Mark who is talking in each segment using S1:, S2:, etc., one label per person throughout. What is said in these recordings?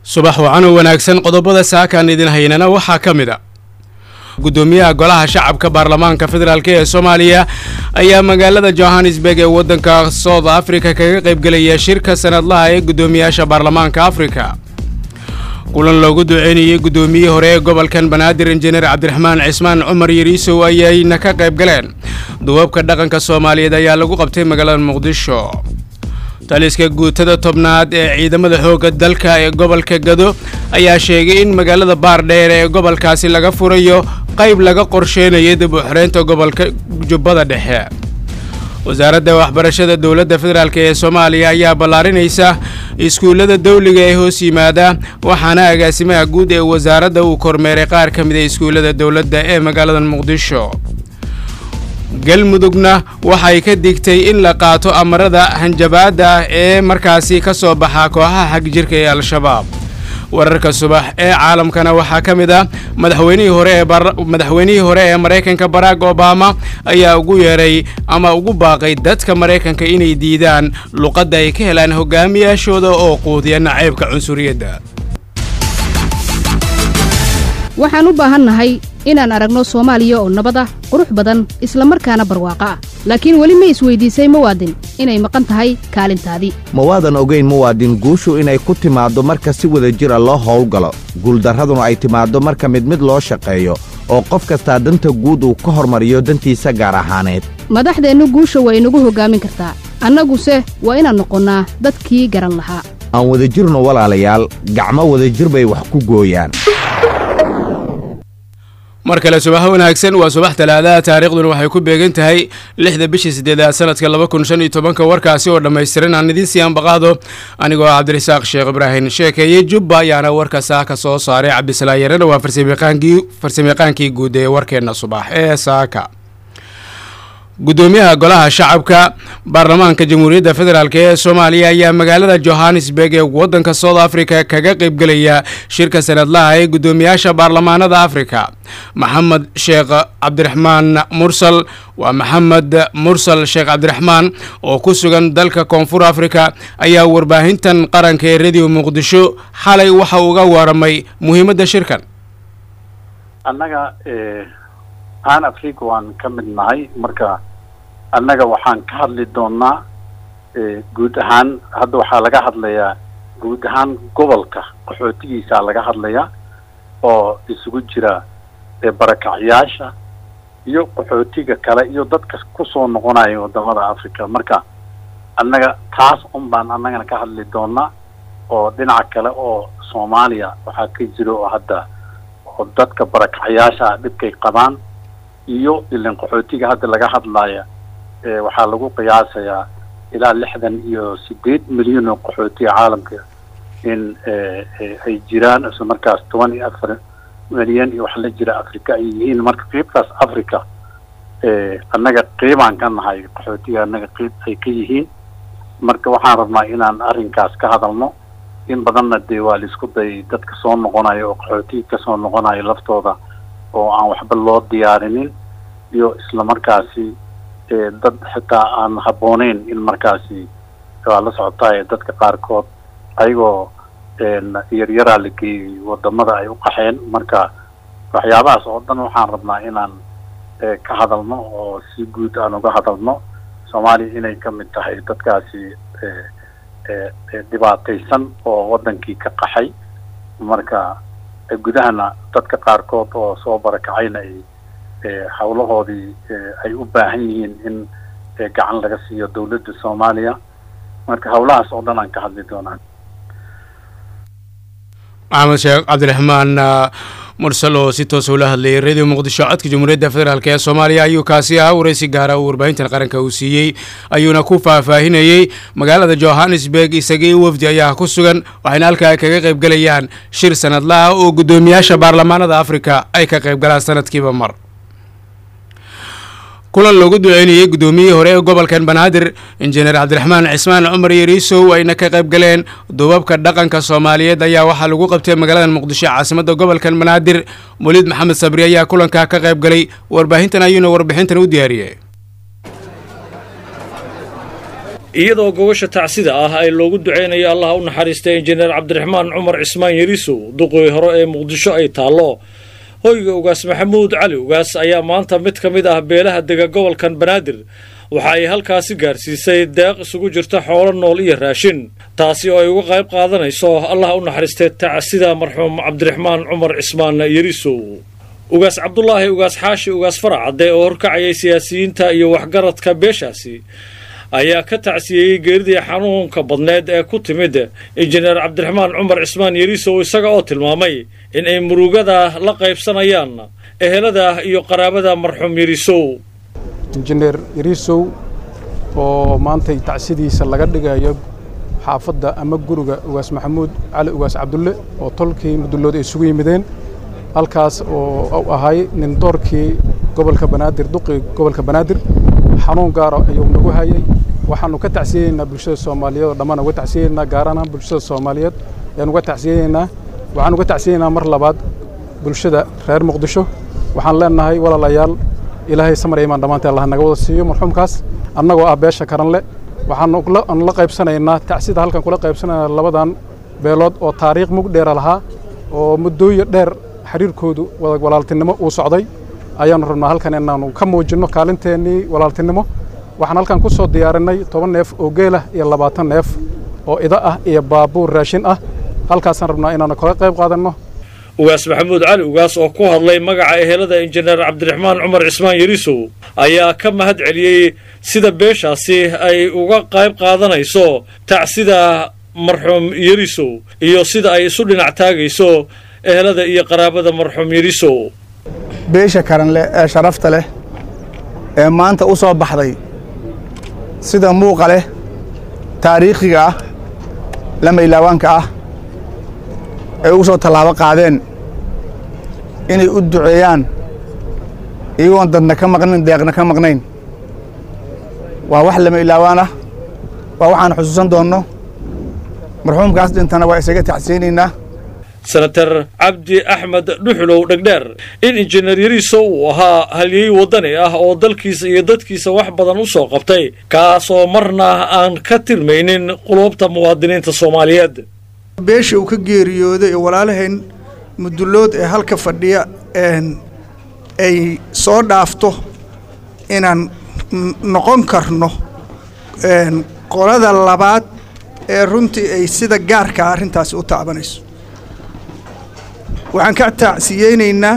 S1: subax wacan oo wanaagsan qodobada saakaan idin haynana waxaa ka mid a gudoomiyaha golaha shacabka baarlamaanka federaalk ee soomaaliya ayaa magaalada johannesburg ee waddanka south africa kaga qaybgelaya shirka sanadlaha ee guddoomiyaasha baarlamaanka afrika kulan loogu duceynayey guddoomiyihii hore ee gobolkan banaadir injineer cabdiraxmaan cismaan cumar yariisow ayayna ka qayb galeen duwabka dhaqanka soomaaliyeed ayaa lagu qabtay magaalada muqdisho taliska guutada tobnaad ee ciidamada xoogga dalka ee gobolka gado ayaa sheegay in magaalada baardheer ee gobolkaasi laga furayo qayb laga qorsheynayo dib u xoreynta gobolka jubbada dhexe wasaaradda waxbarashada dowladda federaalk ee soomaaliya ayaa ballaarinaysa iskuullada dawliga ee hoos yimaada waxaana agaasimaha guud ee wasaaradda uu kormeeray qaar ka mid a iskuullada dowladda ee magaalada muqdisho galmudugna waxay ka digtay in la qaato amarada hanjabaadda ah ee markaasi ka soo baxa kooxaha xagjirka ee al-shabaab wararka subax ee caalamkana waxaa ka mid ah madaxweynihii hore ee madaxweynihii hore ee maraykanka barack obama ayaa ugu yeeray ama ugu baaqay dadka maraykanka inay diidaan luqadda ay ka helaan hogaamiyaashooda oo quudiya naceybka cunsuriyadda
S2: waxaan u baahannahay inaan aragno soomaaliya oo nabad ah qurux badan isla markaana barwaaqo ah laakiin weli ma isweydiisay muwaadin inay maqan tahay kaalintaadii
S3: ma waadan ogayn muwaadin guushu inay ku timaaddo marka si wada jira loo howlgalo guuldarraduna ay timaaddo marka mid mid loo shaqeeyo oo qof kastaa danta guud uu ka hormariyo dantiisa gaar ahaaneed
S2: madaxdeennu guusha waa inagu hoggaamin kartaa annaguse waa inaan noqonnaa dadkii garan lahaa
S3: aan wadajirno walaalayaal gacmo wadajir bay wax ku gooyaan
S1: mar kale subax wanaagsan waa subax talaadaha taariikhduna waxay ku beegan tahay lixda bishii sideedaad sanadka laba kun shan iyo tobanka warkaasi oo dhammaystiran aan idiin sii anbaqaado anigoo ah cabdirasaaq sheekh ibraahim sheekeeye jubba ayaana warka saaka soo saaray cabdisalaa yarana waa farsamayaqaankii guud ee warkeenna subax ee saaka gudoomiyaha golaha shacabka baarlamaanka jamhuuriyadda federaalk ee soomaaliya ayaa magaalada johannesburg ee waddanka south africa kaga qaybgelaya shirka sanadlaha ee guddoomiyaasha baarlamaanada afrika maxamed sheekh cabdiraxmaan mursal waa maxamed mursal sheekh cabdiraxmaan oo ku sugan dalka koonfur afrika ayaa warbaahintan qaranka ee radio muqdisho xalay waxa uga waramay muhiimadda shirkan
S4: annaga aan afrika waan ka mid nahay marka annaga waxaan ka hadli doonaa guud ahaan hadda waxaa laga hadlayaa guud ahaan gobolka qaxootigiisaa laga hadlayaa oo isugu jira barakacyaasha iyo qaxootiga kale iyo dadka kusoo noqonaya wadamada africa marka annaga taas un baan annagana ka hadli doonaa oo dhinaca kale oo soomaaliya waxaa ka jira oo hadda oo dadka barakacyaasha dhibkay qabaan iyo ilan qaxootiga hadda laga hadlaya waxaa lagu qiyaasayaa ilaa lixdan iyo sideed milyan oo qaxootiga caalamka in ay jiraan isla markaas toban iyo afar milyan iyo wax la jira africa ay yihiin marka qiibtaas africa annaga qiibaan ka nahay qaxootiga annaga qiib ay ka yihiin marka waxaan rabnaa inaan arrinkaas ka hadalno in badanna dee waa laisku dayay dadka soo noqonayo oo qaxootiga kasoo noqonayo laftooda oo aan waxba loo diyaarinin iyo isla markaasi dad xitaa aan habbooneyn in markaasi waa la socotaay dadka qaarkood ayagoo yaryaraa la geeyey wadamada ay u qaxeen marka waxyaabahaas oo dhan waxaan rabnaa inaan ka hadalno oo si guud aan uga hadalno soomaaliya inay ka mid tahay dadkaasi dhibaataysan oo wadankii ka qaxay marka gudahana dadka qaarkood oo soo barakacayna ay hawlahoodii ay u baahan yihiin in gacan laga siiyo dawladda soomaaliya marka hawlahaas oo dhan aan ka hadli doonaa
S1: maxamed sheekh cabdiraxmaan mursal oo si toos ula hadlayay radio muqdisho codka jamhuuriyadda federaalk ee soomaaliya ayuu kaasi ahaa waraysi gaara uu warbaahintan qaranka uu siiyey ayuuna ku faahfaahinayey magaalada johannesburg isagii wafdi ayaa ku sugan waxayna halkaa kaga qaybgelayaan shir sanadlaah oo guddoomiyaasha baarlamaanada afrika ay ka qaybgalaan sanadkiiba mar kulan loogu duceynayey guddoomiyihii hore ee gobolkan banaadir injineer cabdiraxmaan cismaan cumar yariisow ayna ka qayb galeen duubabka dhaqanka soomaaliyeed ayaa waxaa lagu qabtay magaalada muqdisho caasimadda gobolkan banaadir waliid maxamed sabri ayaa kulankaa ka qayb galay warbaahintan ayuuna warbixintan u diyaariyey
S5: iyadoo gogosha tacsida ah ay loogu duceynayo allaha u naxariistay injineer cabdiraxmaan cumar cismaan yariisow duqii hore ee muqdisho ay taallo hoyga ugaas maxamuud cali ugaas ayaa maanta mid ka mid ah beelaha dega gobolkan banaadir waxa ay halkaasi gaarsiisay deeq isugu jirta xoolo nool iyo raashin taasi oo ay uga qayb qaadanayso allaha u naxariistay tacsida marxuum cabdiraxmaan cumar cismaan yariisow ugaas cabdulaahi ugaas xaashi ugaas faracadde oo horkacayay siyaasiyiinta iyo waxgaradka beeshaasi ayaa ka tacsiyeyey geeridii xanuunka badneed ee ku timid injineer cabdiraxmaan cumar cismaan yariisow isaga oo tilmaamay in ay murugada la qaybsanayaan ehelada iyo qaraabada marxuum yariisow
S6: injineer yariisow oo maantay tacsidiisa laga dhigayo xaafadda ama guriga ugaas maxamuud cali ugaas cabdulle oo tolkii mudullood ay isugu yimideen halkaas oo u ahay nin doorkii gobolka banaadir duqii gobolka banaadir xanuun gaara ayuu nagu hayay waxaanu ka tacsiyeynaa bulshada soomaaliyeed oo dhammaan uga tacsiyeynaa gaarana bulshada soomaaliyeed ayaan uga tacsiyeynaa waxaan uga tacsiyeynaa mar labaad bulshada reer muqdisho waxaan leenahay walaalayaal ilaahay samar imaan dhammaantii allah naga wada siiyo marxuumkaas annagoo ah beesha karanle waxaanu la qaybsanaynaa tacsida halkan kula qaybsanayna labadan beelood oo taariikh mug dheera lahaa oo muddooyin dheer xiriirkoodu walaaltinimo uu socday ayaannu rabnaa halkan inaannu ka muujinno kaalinteennii walaaltinimo waxaan halkan ku soo diyaarinay toban neef oo geelah iyo labaatan neef oo ida ah iyo baabuur raashin ah halkaasaan rabnaa inaannu kaga qayb qaadanno
S5: ugaas maxamuud cali ugaas oo ku hadlay magaca ehelada injineer cabdiraxmaan cumar cismaan yariisow ayaa ka mahad celiyey sida beeshaasi ay uga qayb qaadanayso tacsida marxuum yariisow iyo sida ay isu dhinac taagayso ehelada iyo qaraabada marxuum yariisow
S7: beesha karanleh ee sharafta leh ee maanta u soo baxday sida muuqa leh taariikhiga ah lama ilaawaanka ah ay ugu soo tallaabo qaadeen inay u duceeyaan iyagoon dadna ka maqnayn deeqna ka maqnayn waa wax lama ilaawaan ah waa waxaan xusuusan doonno marxuumkaas dhintana waa isaga tacsiyeynaynaa
S5: senatar cabdi axmed dhuxulow dhegdheer in injineer yariisow uu ahaa halyey waddani ah oo dalkiisa iyo dadkiisa wax badan u soo qabtay kaasoo marna aan ka tilmaynin qulubta muwaadiniinta soomaaliyeed
S8: beesha uu ka geeriyooday oo walaalahayn mudullood ee halka fadhiya ay soo dhaafto inaan noqon karno qolada labaad ee runtii ay sida gaarkaa arrintaasi u taabanayso waxaan ka tacsiyeynaynaa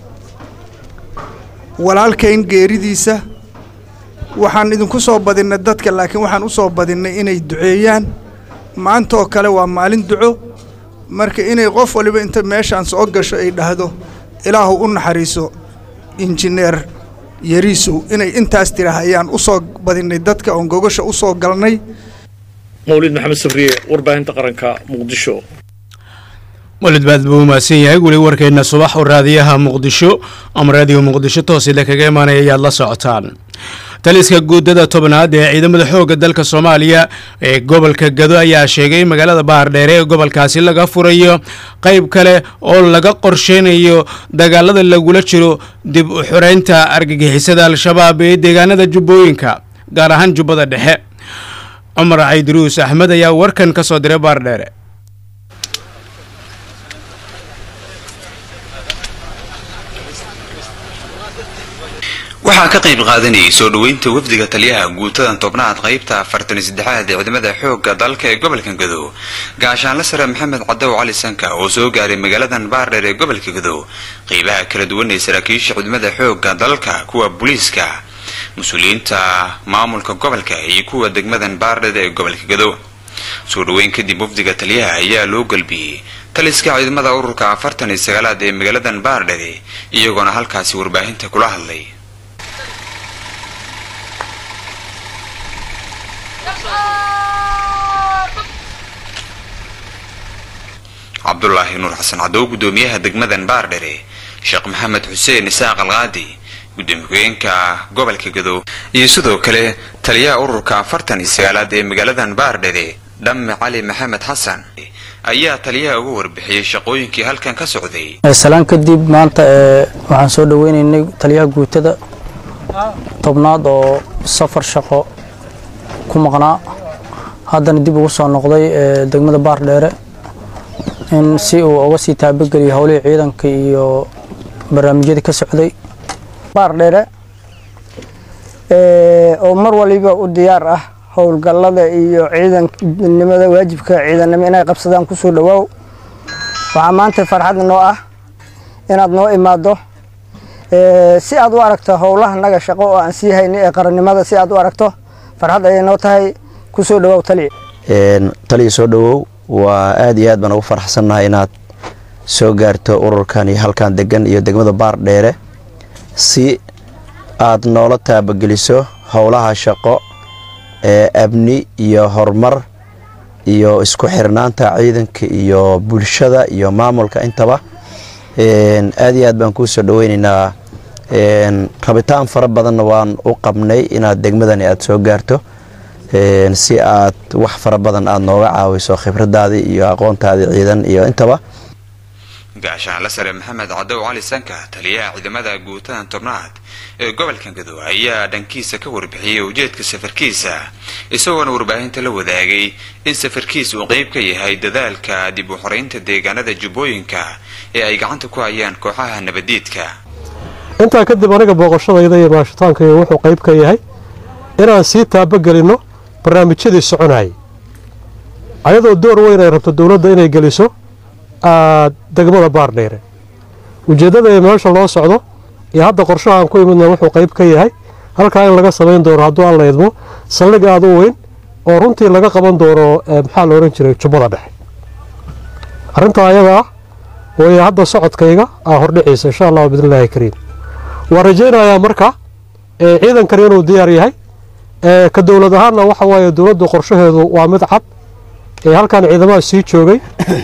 S8: walaalkayn geeridiisa waxaan idinku soo badinnay dadka laakiin waxaan u soo badinnay inay duceeyaan maanta oo kale waa maalin duco marka inay qof waliba inta meeshaan soo gasho ay dhahdo ilaahu u naxariiso injineer yariisow inay intaas tiraahayaan u soo badinnay dadka oon gogosha u soo galnay
S5: mawlid maxamed sabriye warbaahinta qaranka muqdisho
S1: walid baad buu umahadsan yahay weli warkeenna subax oo raadiyaha muqdisho ama raadiyo muqdisho toosida kaga imaanaya ayaad la socotaan taliska guudada tobnaad ee ciidamada xoogga dalka soomaaliya ee gobolka gado ayaa sheegay in magaalada bahardheere ee gobolkaasi laga furayo qayb kale oo laga qorsheynayo dagaalada lagula jiro dib u xoreynta argagixisada al-shabaab ee deegaanada jubbooyinka gaar ahaan jubbada dhexe cumar caydiruus axmed ayaa warkan ka soo diray bahardheere
S9: waxaa ka qayb qaadanayay soo dhoweynta wafdiga taliyaha guutadan tobnaad qaybta afartan saddexaad ee ciidamada xoogga dalka ee gobolka gadow gaashaanle sare maxamed cadow cali sanka oo soo gaaray magaaladan baardheer ee gobolka gadow qeybaha kala duwan ee saraakiisha ciidamada xoogga dalka kuwa booliiska mas-uuliyiinta maamulka gobolka iyo kuwa degmadan baardheer ee gobolka gadow soo dhoweyn kadib wafdiga taliyaha ayaa loo galbiyey taliska ciidamada ururka afartan iyo sagaalaad ee magaaladan baardhere iyagoona halkaasi warbaahinta kula hadlay cabdulaahi nuur xasan cadow gudoomiyaha degmadan baardhere sheekh maxamed xuseen isaaq alqaadi gudoomiye ku-eenka gobolka gadow iyo sidoo kale taliyaha ururka afartan iyo sagaalaad ee magaaladan baardhere dhamme cali maxamed xasan ayaa taliyaha uga warbixiyey shaqooyinkii halkan ka socday
S10: salaan kadib maanta waxaan soo dhaweynaynay taliyaha guutada tobnaad oo safar shaqo ku maqnaa haddana dib ugu soo noqday degmada baardheere in si uu uga sii taabageliyo howlihii ciidanka iyo barnaamijyadii ka socday
S11: baardheere oo mar waliba u diyaar ah howlgallada iyo ciidannimada waajibka ciidannimo inay qabsadaan kusoo dhawaaw waxaa maanta farxad noo ah inaad noo imaaddo si aad u aragto howlaha naga shaqo oo aan sii hayni ee qarannimada si aad u aragto farxad ayay noo tahay kusoo dhawaaw taliya
S12: taliya soo dhawow waa aad iyo aad baan ugu faraxsannahay inaad soo gaarto ururkan iyo halkan degan iyo degmada baardheere si aad noola taabageliso howlaha shaqo ee amni iyo horumar iyo isku xirnaanta ciidanka iyo bulshada iyo maamulka intaba aad iyo aad baan kuu soo dhaweynaynaa rabitaan fara badanna waan u qabnay inaad degmadani aad soo gaarto si aad wax fara badan aad nooga caawiso khibradaadii iyo aqoontaadii ciidan iyo intaba
S9: gaashaanla sare maxamed cadow cali sanka taliyaha ciidamada guutadan tobnaad ee gobolka gadow ayaa dhankiisa ka warbixiyey ujeedka safarkiisa isagoona warbaahinta la wadaagay in safarkiis uu qeyb ka yahay dadaalka dib u xoreynta deegaanada jubbooyinka ee ay gacanta ku hayaan kooxaha nabadiidka
S13: intaa kadib aniga booqashadayda iyo maashitaankayga wuxuu qayb ka yahay inaan sii taabagelinno barnaamijyadii soconayay ayadoo door weyn ay rabto dowladda inay geliso degmada baardheere ujeeddada ee meesha loo socdo iyo hadda qorshahaan ku imidna wuxuu qayb ka yahay halkaa in laga samayn doono hadduu alla idmo saldhig aad u weyn oo runtii laga qaban doono maxaa la odhan jiray jubbada dhexe arrintaa ayada ah way hadda socodkayga aa hordhiciisa insha allahu bidnillaahi kariim waan rajaynayaa marka ciidankani inuu diyaar yahay ka dowlad ahaanna waxa waaye dowladdu qorshaheedu waa mid cad halkan ciidamaha sii joogay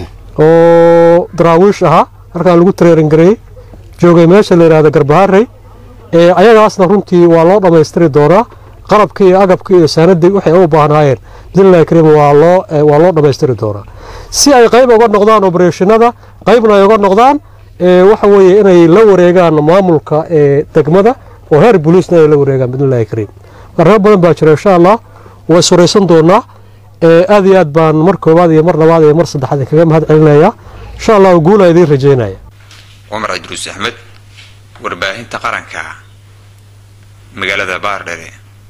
S13: oo daraawiish ahaa halkaan lagu tareerangareeyey joogay meesha la yidhahda garbaharey ayagaasna runtii waa loo dhammaystiri doonaa qalabkii iyo agabkii iyo saanadii waxay u baahnaayeen bidnillahi kariim waa loo waa loo dhammaystiri doonaa si ay qayb uga noqdaan obereshinada qaybna ay uga noqdaan waxa weeye inay la wareegaan maamulka ee degmada oo heer booliisna ay la wareegaan bidnillahi kariim arrimo badan baa jira insha allah way suraysan doonaa aad iyo aad baan mar koowaad iyo mar labaad iyo mar saddexaad kaga mahad celinayaa insha allah guula idiin rajaynaya
S9: cumar cidruus axmed warbaahinta qaranka magaalada baardhere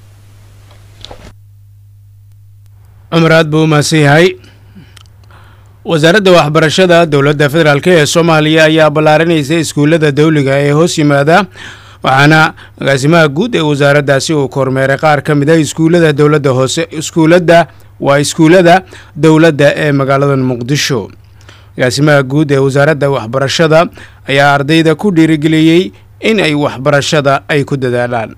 S1: cumar aad buu u mahadsan yahay wasaaradda waxbarashada dowladda federaalk ee soomaaliya ayaa ballaarinaysa iskuullada dawliga ee hoos yimaada waxaana agaasimaha guud ee wasaaraddaasi uu kormeeray qaar ka mid a iskuullada dowladda hoose iskuuladda waa iskuullada dowladda ee magaalada muqdisho agaasimaha guud ee wasaaradda waxbarashada ayaa ardayda ku dhiirigeliyey in ay waxbarashada ay ku dadaalaan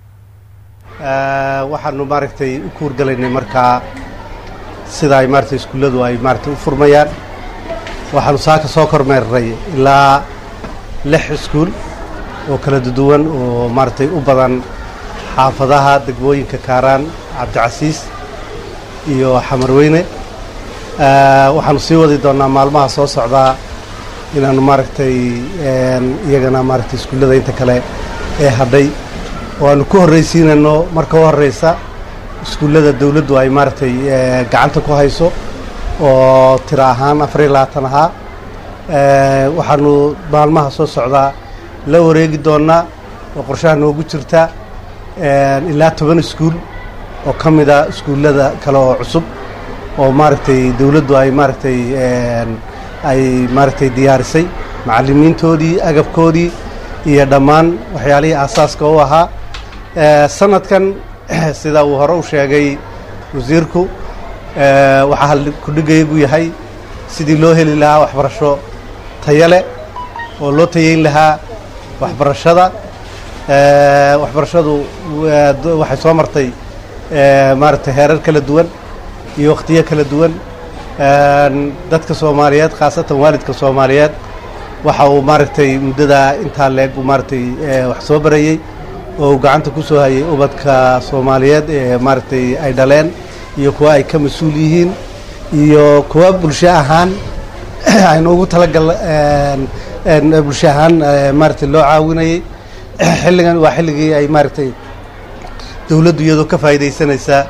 S14: waxaanu maaragtay u kuurgalaynay markaa sida ay maaragtay iskuulladu ay maaragtay u furmayaan waxaanu saaka soo kormeernay ilaa lix iskuul oo kala duwan oo maaragtay u badan xaafadaha degmooyinka kaaraan cabdicasiis iyo xamarweyne waxaanu sii wadi doonnaa maalmaha soo socdaa inaannu maaragtay iyagana maaragtay iskuullada inta kale ee hadhay oo aanu ku horraysiinayno marka u horraysa iskuullada dawladdu ay maaragtay gacanta ku hayso oo tiro ahaan afar iyo labaatan ahaa waxaanu maalmaha soo socdaa la wareegi doonnaa oo qorshaha noogu jirta ilaa toban iskuul oo ka mida iskuullada kale oo cusub oo maaragtay dawladdu ay maaragtay ay maaragtay diyaarisay macallimiintoodii agabkoodii iyo dhammaan waxyaalihii aasaaska u ahaa sanadkan sida uu hore u sheegay wasiirku waxaa kudhigaygu yahay sidii loo heli lahaa waxbarasho tayo leh oo loo tayeyn lahaa waxbarashada waxbarashadu waxay soo martay maaragtay heerar kala duwan iyo wakhtiyo kala duwan dadka soomaaliyeed khaasatan waalidka soomaaliyeed waxa uu maaragtay muddadaa intaa leeg uu maaragtay wax soo barayey oo uu gacanta ku soo hayay ubadka soomaaliyeed ee maaragtay ay dhaleen iyo kuwa ay ka mas-uul yihiin iyo kuwa bulsho ahaan aynu ugu talagal bulsho ahaan maaragtay loo caawinayay xilligan waa xilligii ay maaragtay dawladdu iyadoo ka faa'iidaysanaysaa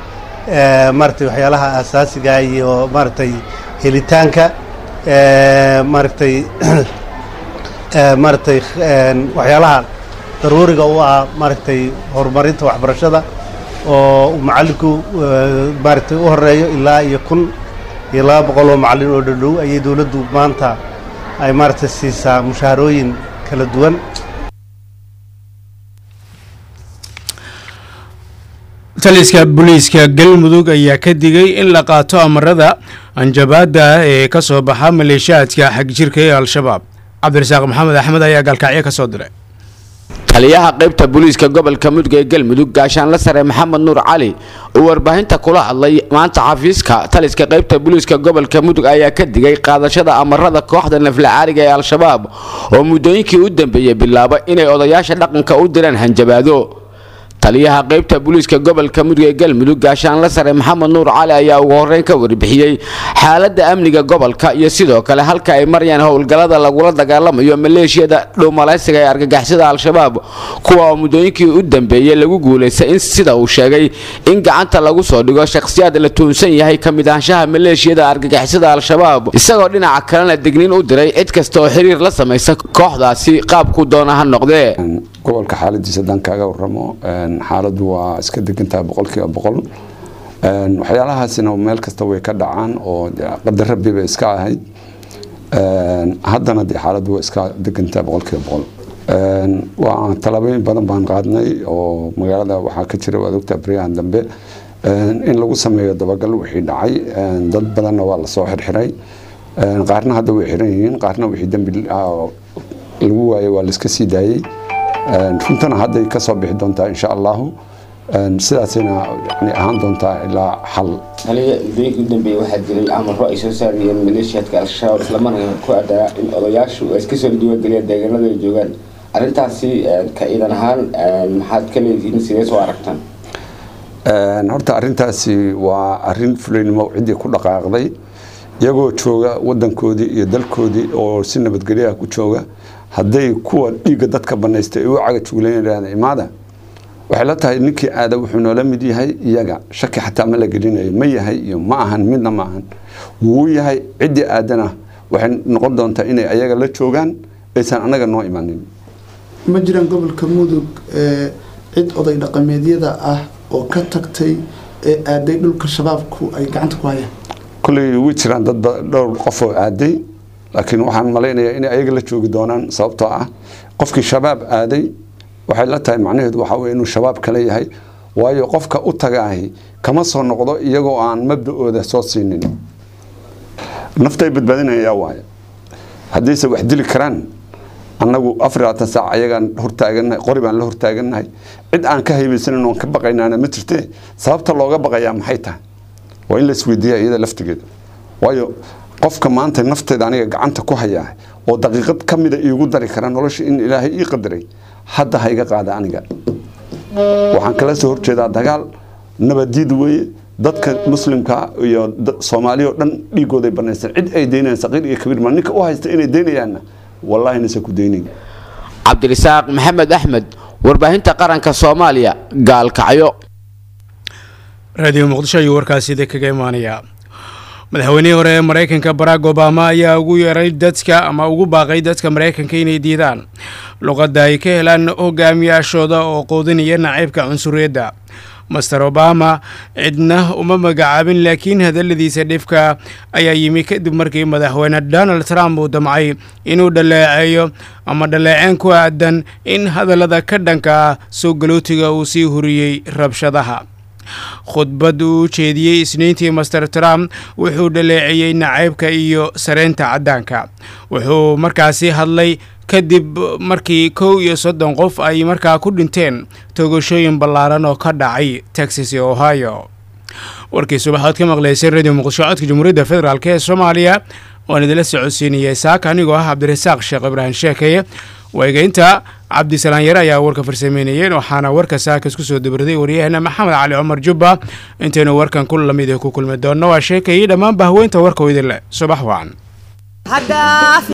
S14: maaragtay waxyaalaha asaasiga iyo maaragtay helitaanka maaragtay maaragtay waxyaalaha daruuriga u ah maaragtay horumarinta waxbarashada oo uu macallinku maaragtay u horeeyo ilaa iyo kun iyo laba boqol oo macallin oo dhadhow ayay dowladdu maanta ay maaragtay siisaa mushaharooyin kala duwan
S1: taliska booliiska galmudug ayaa ka digay in la qaato amarada anjabaada ah ee ka soo baxa maleeshiyaadka xagjirka ee al-shabaab cabdirasaaq maxamed axmed ayaa gaalkacyo ka soo diray
S15: taliyaha qaybta booliiska gobolka mudug ee galmudug gaashaanle sare maxamed nuur cali oo warbaahinta kula hadlay maanta xafiiska taliska qaybta booliiska gobolka mudug ayaa ka digay qaadashada amarada kooxda naflacaariga ee al-shabaab oo muddooyinkii u dambeeyey bilaaba inay odayaasha dhaqanka u diraan hanjabaado taliyaha qaybta booliiska gobolka mudug ee galmudug gaashaanle sare maxamed nuur cali ayaa ugu horreyn ka warbixiyey xaaladda amniga gobolka iyo sidoo kale halka ay marayaan howlgallada lagula dagaalamayo maleeshiyada dhowmalaysiga ee argagixisada al-shabaab kuwa oo muddooyinkii u dambeeyey lagu guulaystay in sida uu sheegay in gacanta lagu soo dhigo shakhsiyaad la tuunsan yahay ka mid ahaanshaha maleeshiyada argagixisada al-shabaab isagoo dhinaca kalena digniin u diray cid kasta oo xiriir la samaysa kooxdaasi qaabku doona ha noqdee
S16: gobolka xaaladiisa haddaan kaaga waramo xaaladdu waa iska degantaha boqolkiiba boqol waxyaalahaasina meel kasta way ka dhacaan oo qadar rabbi bay iska ahayd haddana dee xaaladdu waa iska degantaha boqolkiiba boqol waa tallaabooyin badan baan qaadnay oo magaalada waxaa ka jira waad ogtaa baryahan dambe in lagu sameeyo dabagal wixii dhacay dad badanna waa lasoo xirxiray qaarna hadda way xiran yihiin qaarna wixii dembi lagu waayay waa laiska sii daayey runtana hadday ka soo bixi doontaa insha allahu sidaasayna yani ahaan doontaa ilaa xal
S17: taliya muddooyinkii u dambeeyey waxaa jiray amaro ay soo saarayeen maleeshiyaadka al-shabaab islamarkaana ku adaa in odayaashu ay iska soo diiwaangeliyaan deegaanada ay joogaan arrintaasi ka ciidan ahaan maxaad ka leedihiin sidee soo aragtaan
S16: horta arrintaasi waa arrin fulaynimo ciddii ku dhaqaaqday iyagoo jooga wadankoodii iyo dalkoodii oo si nabadgelyaha ku jooga hadday kuwa dhiigga dadka banaystay ay u caga juglaynayaan imaada waxay la tahay ninkii aada wuxuu noola mid yahay iyaga shaki xataa ma la gelinayo ma yahay iyo ma ahan midna ma ahan wuu yahay ciddii aadana waxay noqon doontaa inay ayaga la joogaan aysan annaga noo imanin
S18: ma jiraan gobolka mudug cid oday dhaqameedyada ah oo ka tagtay ee aaday dhulka shabaabku ay gacanta ku hayaan
S16: kolley way jiraan dad dhowr qof oo aaday laakiin waxaan malaynayaa inay ayaga la joogi doonaan sababtoo ah qofkii shabaab aaday waxay la tahay macnaheedu waxaa weye inuu shabaab kale yahay waayo qofka u tagaahi kama soo noqdo iyagoo aan mabda-ooda soo siinin naftay badbaadinayaa waaye haddayse wax dili karaan annagu afar labaatan saac ayagaan hortaagannahay qori baan la hortaagannahay cid aan ka haybaysanin oon ka baqaynaana ma jirtee sababta looga baqayaa maxay tahay waa in la isweydiiya iyada laftigeeda waayo qofka maanta nafteeda aniga gacanta ku hayaa oo daqiiqad ka mida iigu dari kara nolosha in ilaahay ii qadaray hadda ha iga qaada aniga waxaan kala soo horjeedaa dagaal nabadiid weeye dadka muslimka iyo soomaaliya oo dhan dhiigooday banaystaan cid ay daynayaan saqiir iyo kabiir ma ninka u haysta inay daynayaanna wallaahi nase ku daynayn
S15: cabdirisaaq maxamed axmed warbaahinta qaranka soomaaliya gaalkacyo
S1: raadiyo muqdisho ayuu warkaasi idin kaga imaanayaa madaxweynihii hore ee maraykanka barack obama ayaa ugu yeeray dadka ama ugu baaqay dadka maraykanka inay diidaan luqadda ay ka helaan hogaamiyaashooda oo qoodinaya nacaybka cunsuriyadda master obama cidna uma magacaabin laakiin hadalladiisa dhifka ayaa yimi kadib markii madaxweyne donald trump uu damcay inuu dhaleeceeyo ama dhaleeceen ku aadan in hadallada ka dhanka soo galootiga uu sii huriyey rabshadaha khudbad uu u jeediyey isniintii master trump wuxuu dhaleeceeyey nacaybka iyo sareynta caddaanka wuxuu markaasi hadlay kadib markii kow iyo soddon qof ay markaa ku dhinteen toogashooyin ballaaran oo ka dhacay texas iyo ohio warkii subaxood ka maqlaysay radio muqdisho codka jamhuuriyadda federaalk ee soomaaliya waan idinla socodsiinayay saaka anigoo ah cabdirasaaq sheekh ibraahim sheekeye waygeynta cabdisalaan yare ayaa warka farsameynayeen waxaana warka saaka isku soo dabaraday waryaheena maxamed cali cumar jubba intaynu warkan ku lamid ku kulmi doonno waa sheekayii dhammaan bahweynta warka idin leh subax wacan